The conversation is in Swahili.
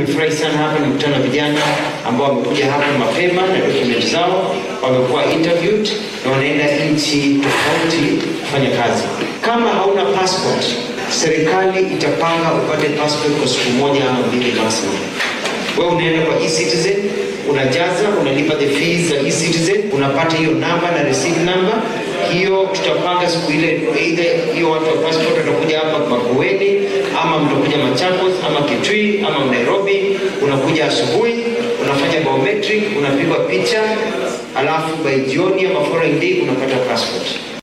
nimefurahi sana hapa, nimekutana na vijana ambao wamekuja hapa mapema na document zao, wamekuwa interviewed na wanaenda nchi tofauti kufanya kazi. Kama hauna passport, serikali itapanga upate passport kwa siku moja ama mbili maximum. Wewe unaenda kwa e-citizen, unajaza, unalipa the fees za e-citizen, unapata hiyo namba na receipt number. Hiyo tutapanga siku ile, either hiyo watu wa passport watakuja hapa Makueni ama mtakuja Machakos ama Kitui ama Nairobi. Unakuja asubuhi, unafanya biometric, unapigwa picha, alafu by jioni ama following day unapata passport.